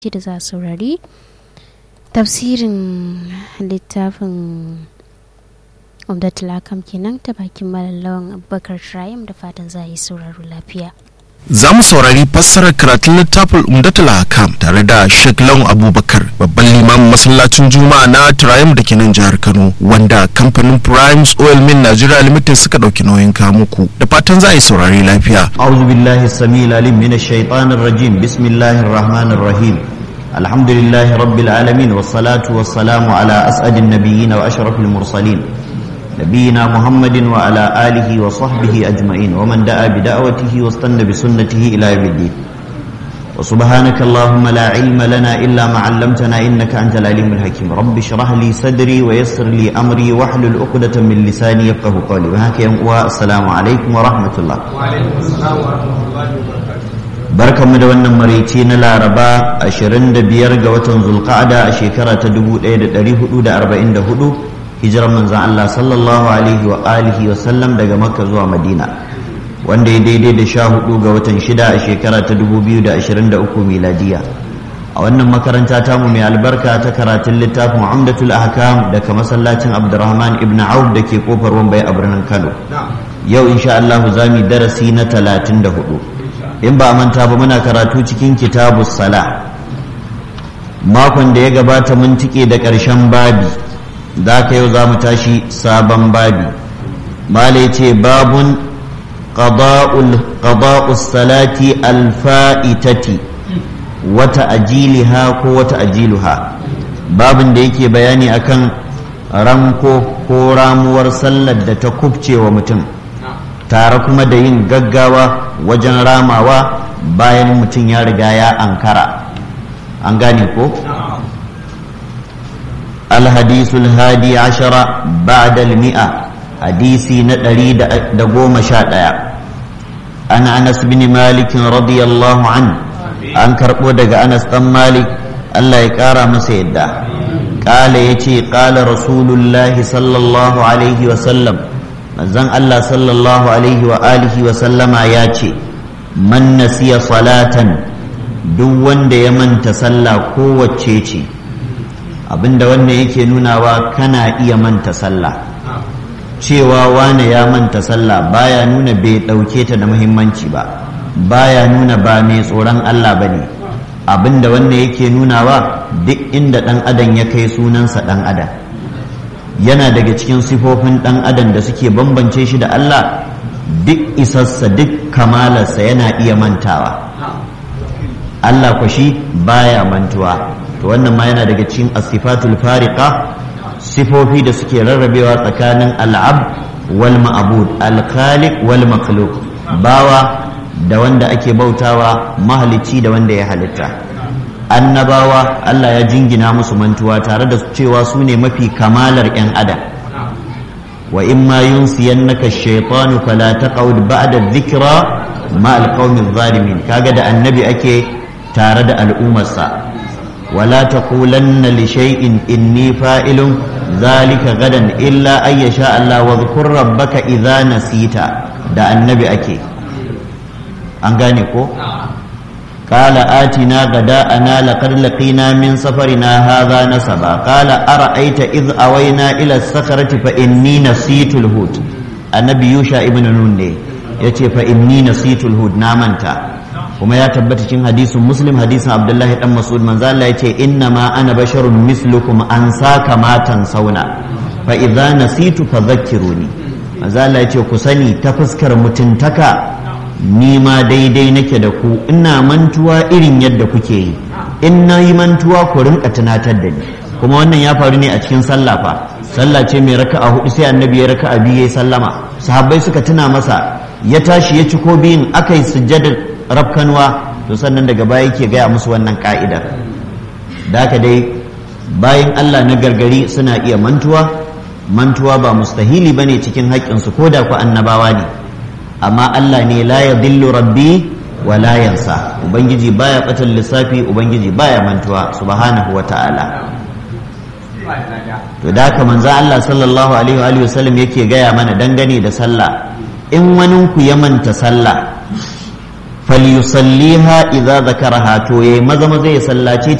da za a saurari tafsirin littafin umdatul akam kenan ta bakin malallawan abubakar shirayim da fatan za a yi sauraro lafiya za mu saurari fassarar karatun littafin umdatul hakam tare da Sheikh Lawan Abubakar babban limamin masallacin Juma'a na Triumph da ke nan jihar Kano wanda kamfanin Primes Oil Mill Nigeria Limited suka dauki nauyin muku da fatan za a yi saurari lafiya أعوذ بالله السميع العليم من الشيطان الرجيم بسم الله الرحمن الرحيم الحمد لله رب العالمين والصلاة والسلام على أسعد النبيين وأشرف المرسلين نبينا محمد وعلى آله وصحبه أجمعين ومن دعا بدعوته واستنى بسنته إلى يوم الدين وسبحانك اللهم لا علم لنا إلا ما علمتنا إنك أنت العليم الحكيم رب اشرح لي صدري ويسر لي أمري واحلل عقدة من لساني يفقه قولي وهكذا والسلام عليكم ورحمة الله وعليكم السلام ورحمة الله وبركاته barkanmu da wannan maraice na laraba 25 ga watan zulqa'ada a shekara ta 1444 hijirar manzan Allah sallallahu alaihi wa alihi wa sallam daga makka zuwa madina wanda ya daidai da sha hudu ga watan shida a shekara ta 2023 miladiya a wannan makaranta tamu mai albarka ta karatun littafin umdatul ahkam daga masallacin abdurrahman ibn auf da ke kofar wambai a birnin kano yau insha Allah za mu yi darasi na 34 in ba a manta ba muna karatu cikin kitabu sala makon da ya gabata mun tike da ƙarshen babi da ka yau za mu tashi sabon babi malai ce babun qada'us salati alfa'itati wata ajiliha ko wata ajiluha babin da yake bayani akan ranko ko ramuwar sallar da ta kubce wa mutum tare kuma da yin gaggawa wajen ramawa bayan mutum ya riga ya ankara an gane ko alhadisul hadi ashara ba'da mi'a hadisi na ɗari da goma sha ɗaya an anas bin malik radiyallahu an an karɓo daga anas ɗan malik allah ya ƙara masa yadda ƙala ya ce ƙala rasulullahi sallallahu alaihi wasallam manzon Allah sallallahu alaihi wa alihi wa sallama ya ce man nasiya salatan duk wanda ya manta sallah kowace ce abinda wannan yake nunawa kana iya manta sallah cewa wane ya manta sallah baya nuna bai ɗauke ta da muhimmanci ba baya nuna ba mai tsoron Allah ba ne abinda wannan yake nunawa duk inda ɗan adam ya kai sunansa ɗan adam yana daga cikin sifofin ɗan adam da suke bambance shi da Allah duk isassa duk kamalarsa yana iya mantawa Allah kwa shi baya mantuwa to wannan ma yana daga cikin asifatul fariqa sifofi da suke rarrabewa tsakanin al'ab wal ma'bud al-khaliq wal makhluq bawa da wanda ake bautawa mahalicci da wanda ya halitta annabawa Allah ya jingina musu mantuwa tare da cewa su ne mafi kamalar 'yan adam wa in ma yunsiyannaka shaytanu fala taqud ba'da dhikra ma alqawmi zalimin kaga da annabi ake tare da al'ummarsa wala taqulanna li shay'in inni fa'ilun zalika gadan illa ay yasha Allah wa dhkur rabbaka idza nasita da annabi ake an gane ko قال آتنا غداءنا لقد لقينا من سفرنا هذا نسبا قال أرأيت إذ أوينا إلى الصخرة فإني نسيت الهود النبي يوشع ابن نون yace fa inni nasitul hud na manta kuma ya tabbata cikin hadisin muslim hadisin abdullahi dan mas'ud manzo Allah yace inna ma ana basharun mislukum an saka matan sauna fa idza nasitu fadhakkiruni manzo Allah yace ku sani ta fuskar mutuntaka ni ma daidai nake da ku ina mantuwa irin yadda kuke yi in na yi mantuwa ku rinka tunatar da ni kuma wannan ya faru ne a cikin sallah fa sallah ce mai raka'a hudu sai annabi ya raka'a biyu ya sallama sahabbai suka tuna masa ya tashi ya ci ko biyun aka yi sujjadar rafkanwa to sannan daga baya yake gaya musu wannan ka'idar da haka dai bayan Allah na gargari suna iya mantuwa mantuwa ba mustahili bane cikin haƙƙinsu ko da ku annabawa ne amma Allah ne la ya dillu rabbi wa la yansa ubangiji baya batan lissafi ubangiji baya mantuwa subhanahu wa ta'ala to da haka manzo Allah sallallahu alaihi wa alihi wasallam yake gaya mana dangane da sallah in wani ku ya manta sallah falyusalliha idza zakaraha to yayi maza maza ya sallace